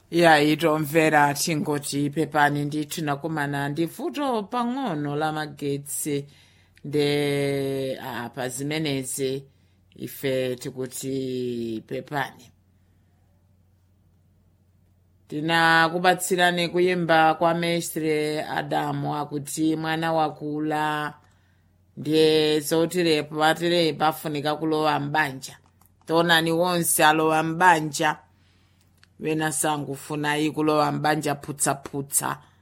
ya itomvera tingoti pepani ndithu nakumana ndi vuto pang'ono la magetsi nde apa zimenezi ife tikuti pepani tinakupatsirani kuyimba kwa mestre adamu akuti mwana wakula ndiye zotirepo patirepo afunika kulowa mbanja tionani wonse alowa mbanja wena sangufuna kulowa mbanja phutsaphutsa